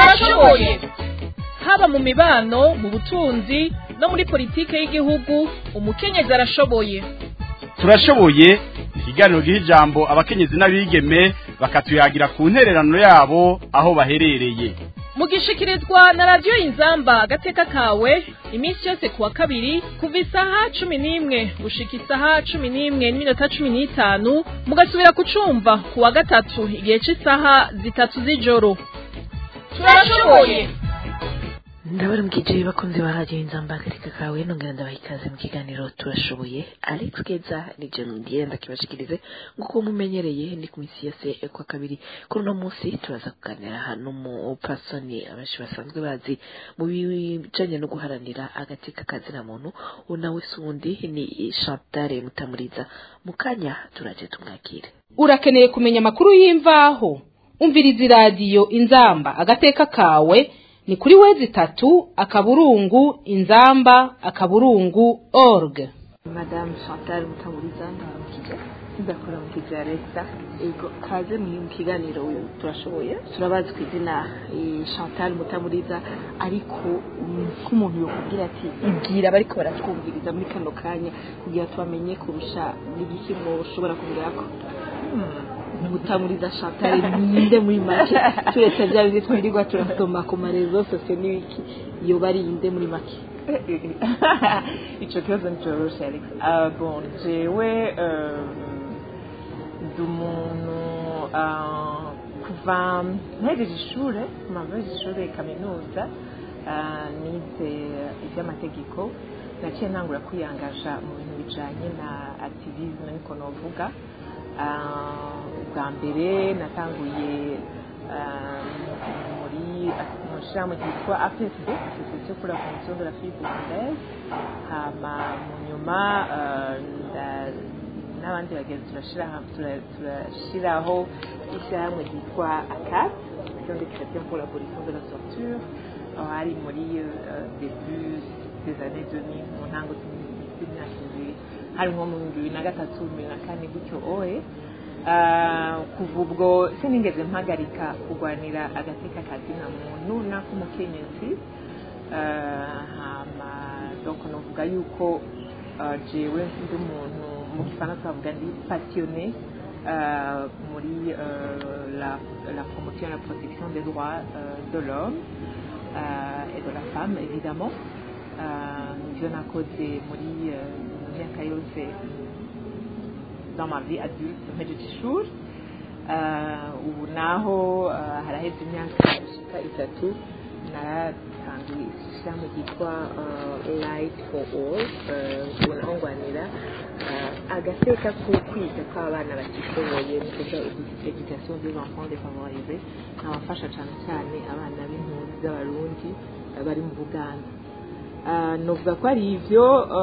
turashoboye haba mu mibano mu butunzi no muri politike y'igihugu umukenyezi arashoboye turashoboye ikiganiro giha ijambo abakenyezi n'abigeme bakatuyagira ku ntererano yabo aho baherereye mugishikirizwa na radiyo inzamba agateka kawe iminsi yose kuwa kabiri kuva isaha cumi n'imwe gushika isaha cumi n'imwe n'iminota cumi n'itanu mugasubira kucumva kuwa gatatu igihe cy'isaha zitatu z'ijoro turashoboye ndabona mbwije bakunze ba radiyo inzamba agateka kawe nongera ndabaha ikaze mu kiganiro turashoboye alex keza ni je ndiye ndakibashikirize nk'uko mumenyereye ni ku minsi yose kwa kabiri kuri uno munsi turaza kuganira n'umupasoni abenshi basanzwe bazi mu bijanye no guharanira agateka kazina muntu uwo nawe si uwundi ni chantal mutamuriza mu kanya turaje tumwakire urakeneye kumenya amakuru y'imvaho umviriza iradiyo inzamba agateka kawe ni kuri wezi tatu akaburungu inzamba akaburungu org madamu chantal mutamuriza ndabamukije ndakora mu kizi ya leta ego kaze mu kiganiro turashoboye turabazi ku izina chantal mutamuriza ariko nk'umuntu yokubwira ati ibwira bariko baratwumviriza muri kano kanya kugira tubamenye kurusha n'igiki ushobora kubwirako mutamuriza chantal ninde muri make turetse bya bindi twirirwa turasoma ku marezo sosiyo n'ibiki yoba ari inde muri make icyo kibazo nticoroshe alex bon jewe ndi umuntu kuva mpejeje ishure kuva mpejeje ishure kaminuza nize iby'amategeko naciye ntangura kwiyangaja mu bintu bijanye na activisme niko novuga bwa mbere natanguye muri mu shirahamwe ryitwa APSB Association pour la Promotion de la Fille Burundaise hama mu nyuma n'abandi bagenzi turashiraho ishyirahamwe ryitwa ACAT Action de Chrétien pour l'abolition de la torture hari muri début des années 2000 mu ntango z'imyaka ibiri hari nko mu bibiri na gatatu bibiri na kane gutyo oye kuva ubwo sinigeze mpagarika kurwanira agateka kazina muntu n'ak'umukenyezi hama donc novuga yuko jewe ndi umuntu mu gifaransa bavuga ndi passionné muri la, la promotion et la protection des droits de l'homme et de la femme évidemment nivyo nakoze muri myaka yose dans ma vie adulte mpejeje ishuri ubu naho haraheze imyaka ishika itatu naratanguye ishyirahamwe ryitwa light for all ubu naho ngwanira agateka ko kwiga kw'abana batishoboye mu kuja education des enfants défavorisés nkabafasha cane cyane abana b'impunzi z'abarundi bari mu buganda novuga ko ari ivyo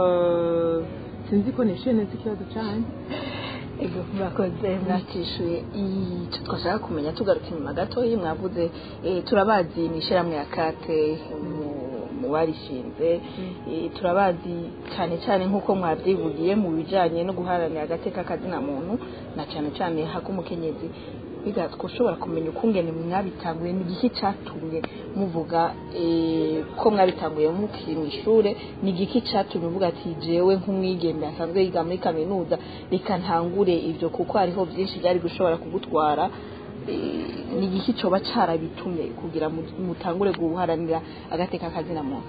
sinzi ko nishuye neza ikibazo cyane ego murakoze mwatishuye icyo twashaka kumenya tugarutse inyuma gatoya mwavuze turabazi mu ishyirahamwe ya kate mu barishinze turabazi cyane cyane nk'uko mwabyivugiye mu bijyanye no guharanira agateka kazina muntu na cyane cyane hak'umukenyezi biga ushobora kumenya ukungene mwabitanguye ni igiki cyatumye muvuga ko mwabitanguye mukiri mu ishuri ni igiki cyatumye uvuga ati jewe nk'umwigeme asanzwe yiga muri kaminuza reka ntangure ibyo kuko hariho byinshi byari gushobora kugutwara ni igiki cyoba cyarabitumye kugira mutangure guharanira agateka kazina muntu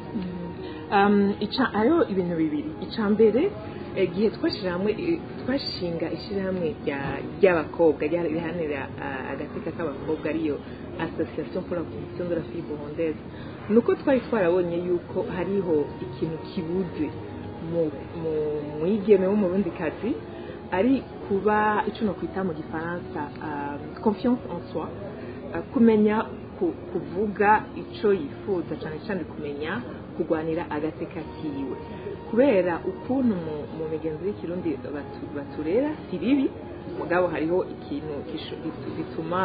hariho ibintu bibiri icya mbere igihe twashyirahamwe twashinga ishyirahamwe ry'abakobwa riharanira agateka k'abakobwa ariyo association pour la promotion de la fille burundaise ni uko twari twarabonye yuko hariho ikintu kibuze mu mwigeme w'umurundikazi ari kuba icyo nokwita mu gifaransa confiance en soi kumenya kuvuga icyo yifuza cyane cyane kumenya kurwanira agateka kiwe kubera ukuntu mu migenzo y'ikirundi baturera si bibi mugabo hariho ikintu gituma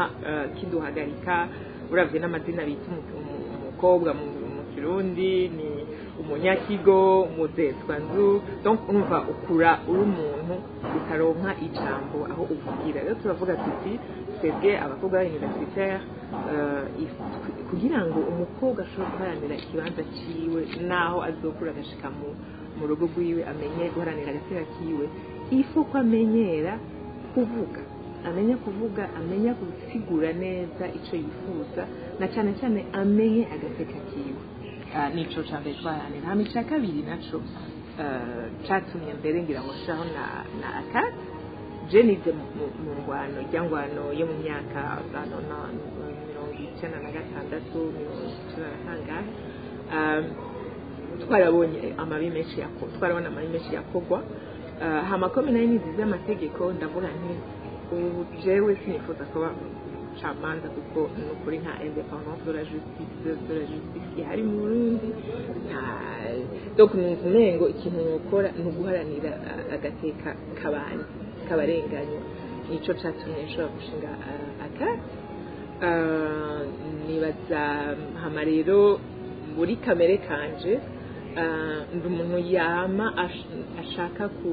kiduhagarika urabye n'amazina bita umukobwa mu kirundi ni umunyakigo muzetswa nzu donc urumva ukura uri umuntu utaronka ijambo aho uvugira rero turavuga tuti twebwe abakobwa b'universitaire uh, if- kugira ngo umukobwa ashobore guharanira ikibanza ciwe naho azokura agashika mu mu rugo rwiwe amenye guharanira agateka kiwe ifo ko amenyera kuvuga amenya kuvuga amenya gusigura neza icyo yifuza na cyane cyane amenye agateka kiwe Ah, nico ca mbere twaharanira hama ica kabiri naco ah, catumye mbere ngira ngo shaho na na akati je nize mu- mu- mu ngwano rya ngwano yo mu myaka za nona mirongo icyenda na gatandatu mirongo icyenda na kangahe Ah, twarabonye amabi menshi yako twarabona amabi menshi yakogwa Ah, hama ko nayo nizize amategeko ndavuga nti ubu jewe sinifuza kuba camanza kuko ni ukuri nta independance de la justice de la justice ihari mu burundi nta donc numva umengo ikintu nokora ni uguharanira ah, agateka k'abandi k'abarenganywa nico catumye nshobora gushinga ah, akati Ah, nibaza hama rero muri kamere kanje ah, ndi umuntu yama ash- ashaka ku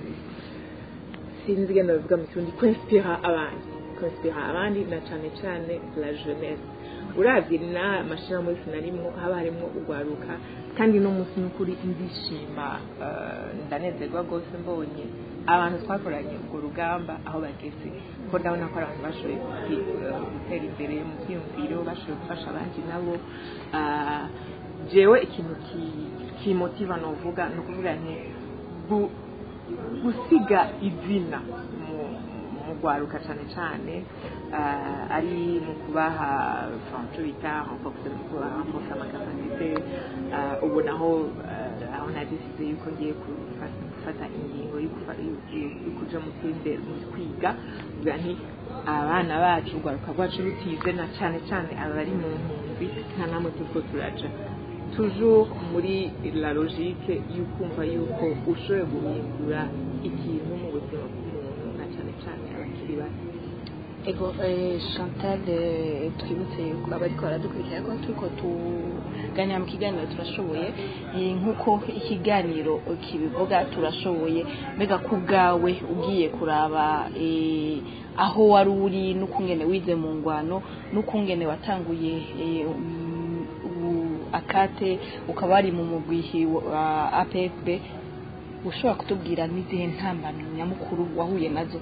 sinzi ngene bavuga mu kirundi kwinspira abandi kwinspira abandi na cane cane la jeunesse uravye na mashirahamwe yose narimwo haba harimwo urwaruka kandi no munsi n'ukuri ndishima eh, ndanezerwa rwose mbonye abantu twakoranye urwo rugamba aho bageze ko ndabona ko ari abantu bashoboye guti- eh, gutera imbere mu byiyumviro bashoboye gufasha abandi nabo Ah, jewe ikintu ki- kimotiva novuga ni ukuvuga nti gu- gusiga izina mu- mu rwaruka cyane cyane ah, ari mu kubaha icyo bita renforce amakapasite ubu naho ah, aho nadisize yuko ngiye kufa- gufata ingingo yo kufa- yo- yo- yo kuja mu kwinde- mu kwiga kugira nti abana bacu urwaruka rwacu rutize na cyane cyane abari mu mpunzi nta namwe turiko turaja toujours muri la logique y'ukumva yuko ushoboye guhindura ikintu mu buzima bw'umuntu na cyane cyane abakiri bato ego eh, chantal eh, twibutse yuko abariko baradukurikira ko turiko tuganira mu kiganiro turashoboye eh, nk'uko ikiganiro kibivuga turashoboye mbega ku bwawe ugiye kuraba eh, aho wari uri n'ukungene wize mu ngwano n'ukungene watanguye eh, um, u- akate ukaba wari mu mugwihi wa APFB ushobora kutubwira n'izihe ntambamyi nyamukuru wahuye nazo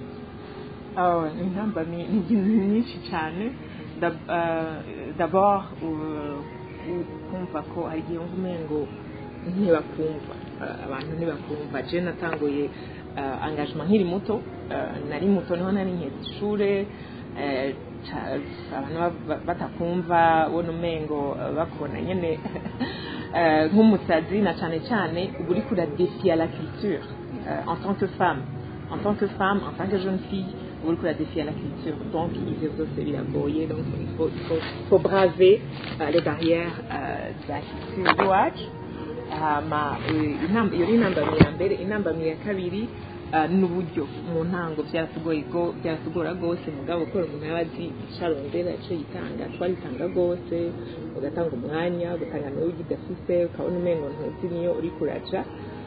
Ah, ni intambamyi ni ibintu nyinshi cyane Dab- ah, d'abord uh, u- kumva ko hari igihe wumva umengo ntibakumva Ah, abantu ntibakumva je natanguye ah, engagement nkiri muto Ah, nari muto niho nari nketse ishure eh, ca- abantu ba- ba- batakumva ubona umengo ah, bakubona nyene eh, nk'umusazi na cyane cyane uba uriko uradefia la culture euh, en tant que femme en tant que femme, en tant que jeune fille, vous le défier à la culture. Donc, il faut se débrouiller, donc il faut, il faut, il faut braver euh, les barrières euh, de la culture iwacu. hama eh, inamba- iyo ni intambamyi ya mbere intambamyi ya kabiri ah, ni uburyo mu ntango byaratugoye go- byaratugora rwose mugabo kubera umuntu yaba azi icyo arondera icyo yitanga twaritanga rwose ugatanga umwanya ugatanga nawe ugidafise ukabona umengo ntuzi niyo uri kuraja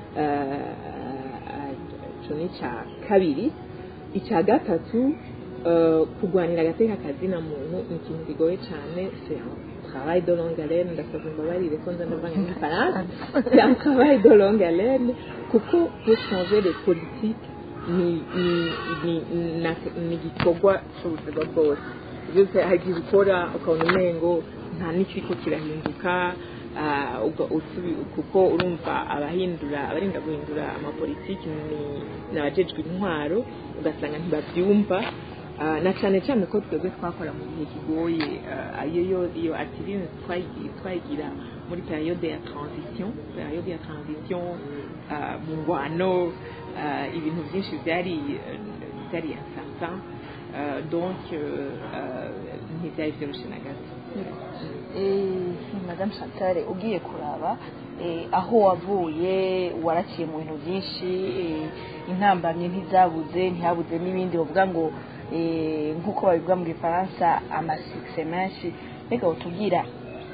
Ah, ico ni icya kabiri icya gatatu eh, kurwanira agateka kazina muntu ni ikintu kigoye cyane c'est un travail de longue haleine ndasaba imbabarire ko nza ndavanga n'ifaransa c'est un travail de longue haleine kuko pour changer les politiques ni ni ni na- ni igikorwa cy'ubuzima bwose byose hari igihe ukora ukabona umengo nta n'ikiriko kirahinduka ah, uga- usubi- kuko urumva abahindura abarinda guhindura amapolitiki ni- ni abajejwe intwaro ugasanga ntibabyumva Ah, na cyane cyane ko twebwe twakora mu gihe kigoye ah, iyo yo iyo activine twayigira twayigira muri periode ya transition periode ya transition ah, mu ngwano ah, ibintu byinshi byari eh, byari incertain Ah, donc euh, ah, ntibyari byoroshye na gato Eh, madame chantal ugiye kuraba eh, aho wavuye waraciye mu bintu byinshi eh, intambamye ntizabuze ntihabuze n'ibindi bavuga ngo eh, nk'uko babivuga mu gifaransa amasikise menshi mbega utubwira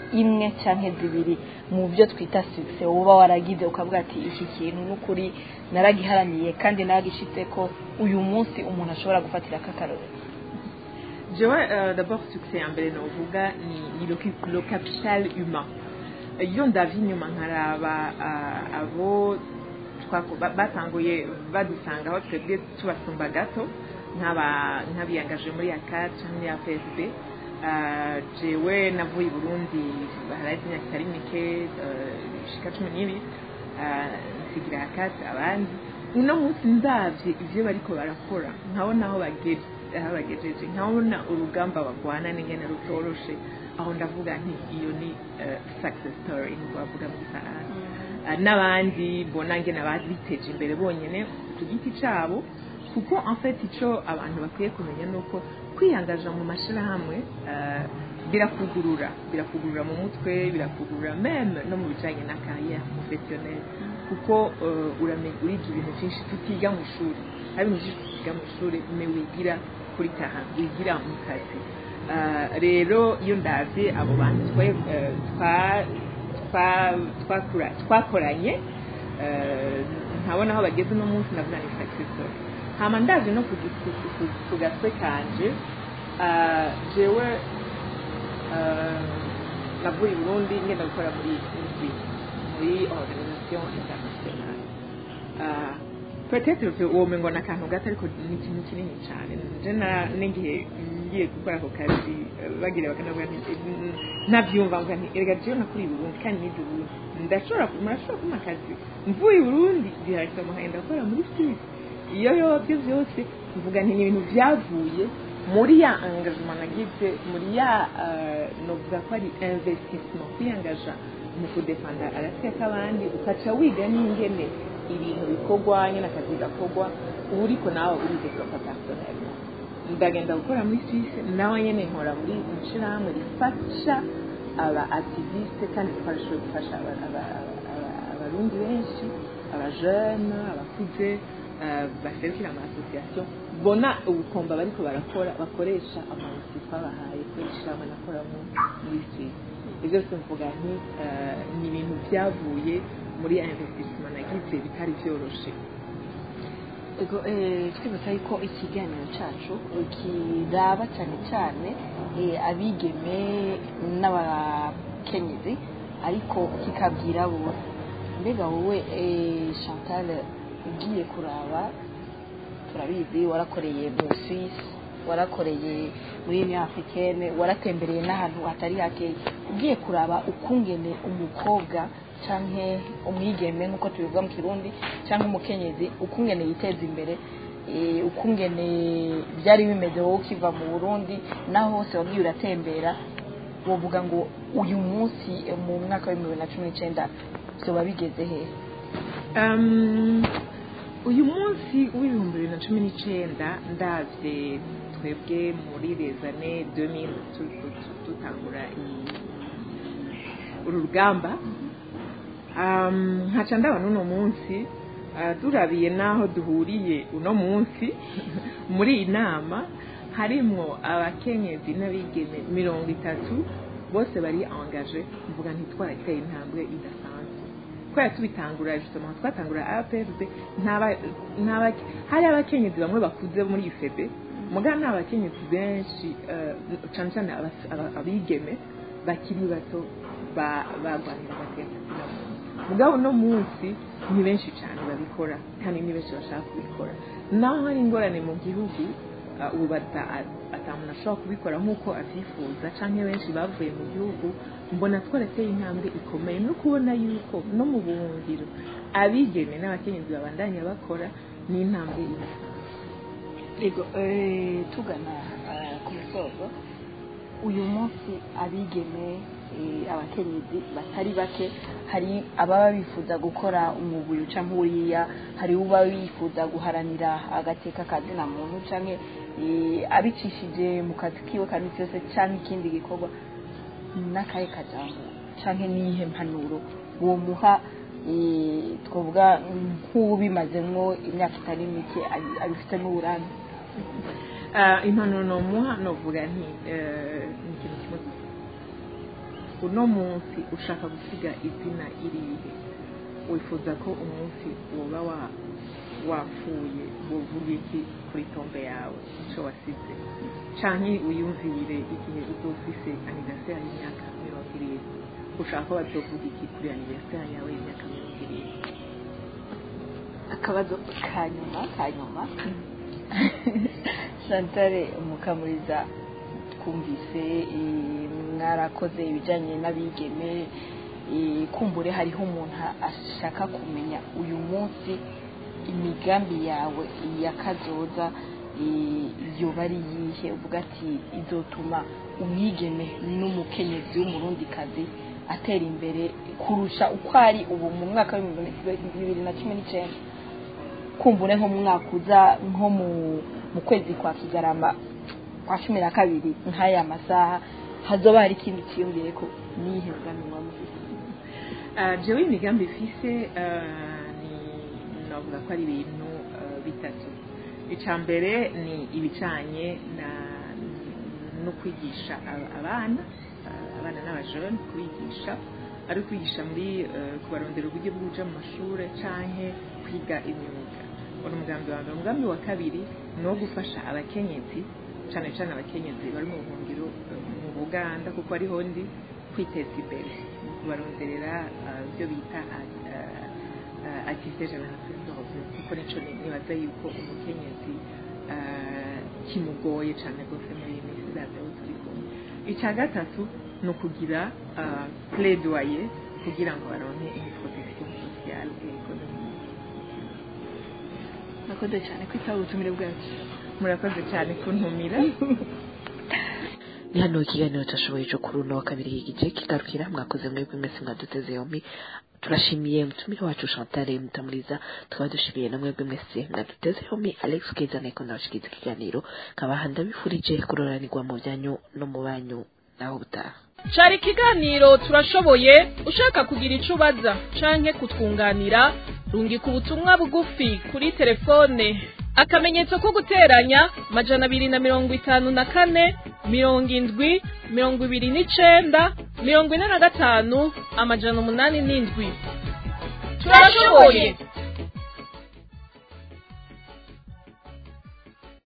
imwe cyangwa zibiri mu byo twita success uba waragize ukavuga ati iki kintu n'ukuri naragiharaniye kandi naragishitse ko uyu munsi umuntu ashobora gufatira akakarore jewe euh, d'abord succès ya mbere novuga ni, ni le, le capital humain iyo ndavye inyuma nkaraba uh, abo twako- ba- batanguye badusanga aho twebwe tubasumba gato nk'aba- nk'abiyangaje muri akat canke muri afsb uh, jewe navuye i burundi haraheze imyaka itari mike uh, ishika cumi n'ibiri uh, nsigira akat abandi uno munsi ndavye ivyo bariko barakora nkabona aho bageze aho bagejeje nkabona urugamba bagwana n'ingene rutoroshe aho ndavuga nti iyo ni uh, success story nkuko bavuga mu gifaransa Uh, n'abandi mbona ngene ababiteje imbere bonyene ku giti cabo kuko en fait ico abantu bakwiye kumenya nuko kwiyangaza mu mashirahamwe uh, birakugurura birakugurura mu mutwe birakugurura meme no mu bijanye na carrière professionnelle kuko uh, uramenya uriga ibintu vyinshi tutiga mu ishuri hari ibintu vyinshi tutiga mu ishuri me wigira kuri taha wigira mu kazi Uh, rero iyo ndavye abo bantu twe uh, twa twa- twakura- twakoranye eh, nkabona aho bageze uno munsi navuga ni success story hama ndaje no ku gi- ku- ku- ku gatwe kanje ah, jewe eh, navuye i burundi ngenda gukora muri muri muri organisation internationale Ah, peut-être que uwo mengo na akantu gato ariko ni ikintu kinini cyane je na- n'igihe ngiye gukora ako kazi eh, bagira bakanavuga nti eh, ntabyumva mvuga nti erega jewe nakuriye i burundi kandi nize i burundi ndashobora ku- murashobora kumpa akazi mvuye i burundi direct muhenda gukora muri suisse iyo yobyo byose mvuga nti ni ibintu byavuye muri ya engagement nagize muri ya eh, novuga ko ari investissement kwiyangaja mu kudefanda agateka k'abandi ukaca wiga n'ingene ibintu bikorwa nyine akazi gakorwa uba uriko nawe uridevelopa personnellement ndagenda gukora muri suisse nawe nyine nkora muri ishirahamwe rifasha aba activiste kandi twarashoboye gufasha aba- aba- aba- aba- abarundi benshi abajene abakuze eh, baserukira ama association bona ubukomba bariko barakora bakoresha amazi twabahaye kubera ishirahamwe nakoramo muri suisse ibyo byose mvuga nti eh, ni ibintu byavuye muri ya investissement nagize bitari byoroshe Ego, eh, twibutsa yuko ikiganiro cyacu kiraba cyane cyane eh, abigeme n'abakenyezi ariko kikabwira bose mbega wowe eh, chantal ugiye kuraba turabizi warakoreye mu suisse warakoreye muri union africaine waratembereye n'ahantu hatari hake ugiye kuraba ukungene umukobwa canke umwigeme nk'uko tubivuga mu kirundi cyangwa umukenyezi ukungene yiteza imbere eh, ukungene byari bimeze wowe ukiva mu burundi naho hose wagiye uratembera wovuga ngo uyu munsi eh, mu mwaka w'ibihumbi bibiri na cumi n'icyenda vyoba bigeze hehe Um, uyu munsi w'ibihumbi bibiri na cumi n'icyenda ndabye twebwe muri les années 2000 tu- tu- tu- dutangura iyi- uru rugamba um, nkaca ndabona uno munsi uh, turabiye n'aho duhuriye uno munsi muri iyi nama harimwo abakenyezi n'abigeme mirongo itatu bose bari angaje mvuga ntitwarateye intambwe idasanzwe kubera tubitangura justement twatangura APFB ntaba ntaba hari abakenyezi bamwe bakuze muri UFB mugana ni abakenyezi benshi eh, cane cane abas- aba- abigeme bakiri bato ba- bagwanira agateka mugabo uno munsi ni benshi cyane babikora kandi ni benshi bashaka kubikora naho hari ingorane mu gihugu uh, ubu bata- atamuntu ashobora kubikora nk'uko avyifuza canke benshi bavuye mu gihugu mbona twarateye intambwe ikomeye no kubona yuko no mu buhungiro abigeme n'abakenyezi babandanya bakora ni intambwe idasanzwe Ego, eh, tugana eh, ku musozo uyu munsi abigeme eh, abakenyezi batari bake hari ababa bifuza gukora umwuga uca nk'uriya hari uba bifuza guharanira agateka kazina muntu canke eh, abicishije mu kazi kiwe ka misi yose canke ikindi gikorwa n'akahe kajambo canke niyihe mpanuro uwo muha eh, twavuga nk'ubimazemwo imyaka itari mike abi- abifitemo uburambe uh, impanuro nomuha novuga nti eh, ni ikintu kimwe gusa uno munsi ushaka gusiga izina irihe wifuza ko umunsi woba wa wapfuye wovuga iki kuri tombe yawe icyo wasize canke wiyumvire igihe uzofise anniversaire y'imyaka mirongo irindwi ushaka ko bazovuga iki kuri anniversaire yawe y'imyaka mirongo irindwi akabazo ka nyuma ka nyuma shantare mukamuriza twumvise eh, mwarakoze ibijyanye n'abigeme eh, kumbure hariho umuntu ashaka kumenya uyu munsi imigambi yawe yakazoza eh, yoba ari yihe uvuga ati izotuma umwigeme n'umukenyezi w'umurundikazi atera imbere kurusha uko ari ubu mu mwaka w'ibihumbi bibiri na cumi n'icyenda kumbure nko mu mwaka uza nko mu mu kwezi kwa kigarama kwa cumi na kabiri nk'aya masaha hazoba hari ikindi kiyongere ko nihe mugambi muba mufite Ah, jewe imigambi ifise ah, ni navuga ko ari ibintu ah, bitatu icya mbere ni ibicanye na no kwigisha aba- abana ah, abana n'abajone kubigisha ari kwigisha muri eh, kubarondera uburyo bwo kuja mu mashuri canke kwiga imyuga uri umugambi wa mbere umugambi wa kabiri ni uwo gufasha abakenyezi cane cane abakenyezi bari mu buhungiro eh, mu buganda kuko ariho ndi kwiteza imbere mu kubaronderera ah, ibyo bita activité génération de revenu kuko nico ni- nibaza yuko umukenyezi ah, kimugoye cane rwose muri iyi minsi zaza aho turi kumwe icya gatatu ni ukugira ah, plaidoyer kugira ngo baronke une protection sociale et économique nakoze cyane kwitaba ubutumire bwacu murakoze cyane kuntumira ni hano ikiganiro cyashoboye cyo kuri uno wa kabiri igice kigarukira mwakoze mwebwe mwese mwaduteze yombi turashimiye umutumire wacu Chantal Mutamuriza tukaba dushimiye na mwebwe mwese mwaduteze yombi Alex Keza niko ndabashikiza ikiganiro nkaba ndabifurije kuroranirwa mu byanyu no mu banyu naho butaha cari ikiganiro turashoboye ushaka kugira ico ubaza canke kutwunganira rungika ubutumwa bugufi kuri telefone akamenyetso ko guteranya majana abiri na mirongo itanu na kane mirongo indwi mirongo ibiri n'icenda mirongo ine na gatanu amajana umunani n'indwi turashoboye